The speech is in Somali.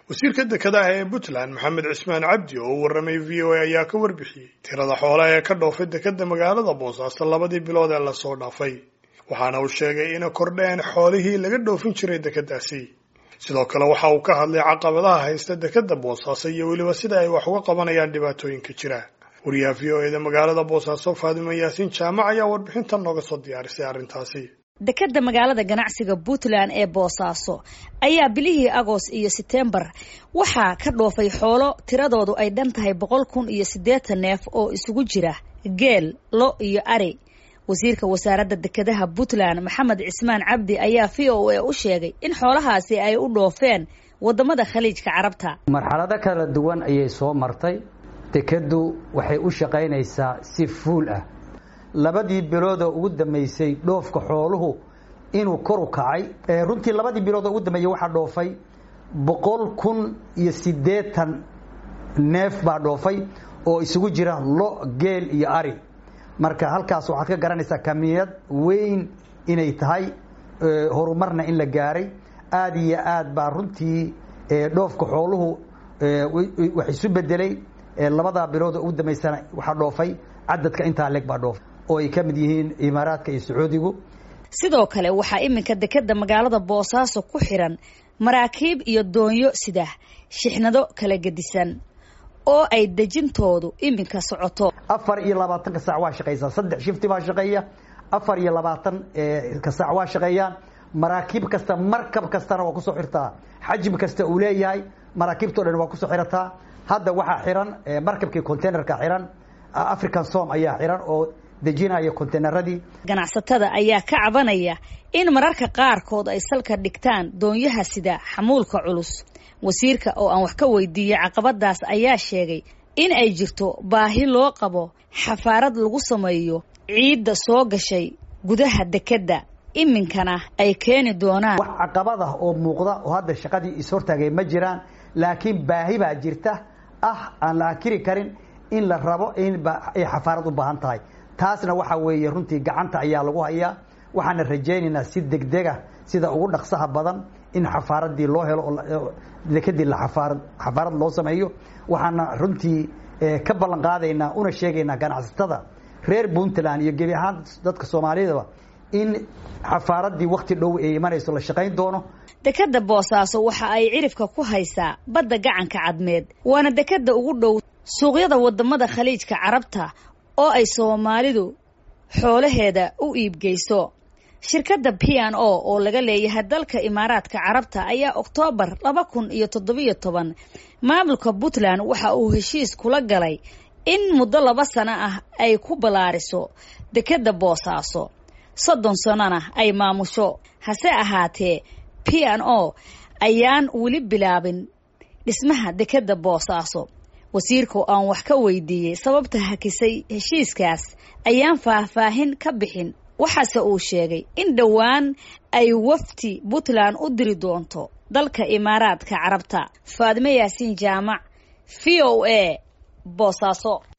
wasiirka dekedaha ee puntland maxamed cismaan cabdi oo u warramay v o a ayaa ka warbixiyey tirada xoolaha ee ka dhoofay dekeda magaalada boosaaso labadii bilood ee lasoo dhaafay waxaana uu sheegay inay kordheen xoolihii laga dhoofin jiray dekedaasi sidoo kale waxa uu ka hadlay caqabadaha haysta dekeda boosaaso iyo weliba sida ay wax uga qabanayaan dhibaatooyinka jira wariyaha v o eda magaalada boosaaso faadimo yaasiin jaamac ayaa warbixintan nooga soo diyaarisay arrintaasi dekeda magaalada ganacsiga puntland ee boosaaso ayaa bilihii agost iyo setembar waxaa ka dhoofay xoolo tiradoodu ay dhan tahay boqol kun iyo siddeetan neef oo isugu jira geel lo iyo ari wasiirka wasaaradda dekedaha puntland maxamed cismaan cabdi ayaa v o a u sheegay in xoolahaasi ay u dhoofeen wadamada khaliijka carabta marxalado kala duwan ayay soo martay dekeddu waxay u shaqaynaysaa si fuul ah labadii biloodoo ugu dambeysay dhoofka xooluhu inuu kor u kacay runtii labadii biloodoo ugu dambeeyey waxaa dhoofay boqol kun iyo siddeetan neef baa dhoofay oo isugu jira lo geel iyo ari marka halkaas waxaad ka garanaysaa kamiyad weyn inay tahay horumarna in la gaaray aada iyo aad baa runtii dhoofka xooluhu wax isu bedelay labadaa bilood oo ugu dambeysana waxaa dhoofay cadadka intaa leeg baa dhoofay oo ay ka mid yihiin imaaraadka iyo sacuudigu sidoo kale waxaa iminka dekeda magaalada boosaaso ku xiran maraakiib iyo doonyo sida shixnado kala gedisan oo ay dejintoodu iminka socoto afar iyo labaatanka saac waa shaqaysaa saddex shifti baa shaqeeya afar iyo labaatan ka saac waa shaqeeyaan maraakiib kasta markab kastana waa kusoo xirtaa xajmi kasta uu leeyahay maraakiibtao dhan waa kusoo xirataa hadda waxaa xiran markabkii containerka xiran african som ayaa xiran oo dejinaya containeradii ganacsatada ayaa ka cabanaya in mararka qaarkood ay salka dhigtaan doonyaha sida xamuulka culus wasiirka oo aan wax ka weydiiyey caqabadaas ayaa sheegay in ay jirto baahi loo qabo xafaarad lagu sameeyo ciidda soo gashay gudaha dekedda iminkana ay keeni doonaan wax caqabad ah oo muuqda oo hadda shaqadii ishortaagay ma jiraan laakiin baahi baa jirta ah aan la akiri karin in la rabo in ay xafaarad u baahan tahay taasna waxa weeye runtii gacanta ayaa lagu hayaa waxaana rajaynaynaa si degdega sida ugu dhaqsaha badan in xafaaradii loo helo dekadii xafaarad xafaarad loo sameeyo waxaana runtii ka ballan qaadaynaa una sheegaynaa ganacsatada reer puntland iyo gebi ahaan dadka soomaaliyadaba in xafaaradii wakti dhow ay imanayso la shaqayn doono dekeda boosaaso waxa ay cirifka ku haysaa badda gacanka cadmeed waana dekeda ugu dhow suuqyada wadamada khaliijka carabta oo ay soomaalidu xoolaheeda u iibgeyso shirkadda p n o oo laga leeyahay dalka imaaraadka carabta ayaa oktoobar laba kun iyo toddobiyo toban maamulka puntland waxa uu heshiis kula galay in muddo laba sano ah ay ku ballaariso dekeda boosaaso soddon sanona ay maamusho hase ahaatee p n o ayaan weli bilaabin dhismaha dekeda boosaaso wasiirka oo aan wax ka weydiiyey sababta hakisay heshiiskaas ayaan faahfaahin ka bixin waxaase uu sheegay in dhowaan ay wafti puntland u diri doonto dalka imaaraadka carabta faadimo yaasiin jaamac v o a boosaaso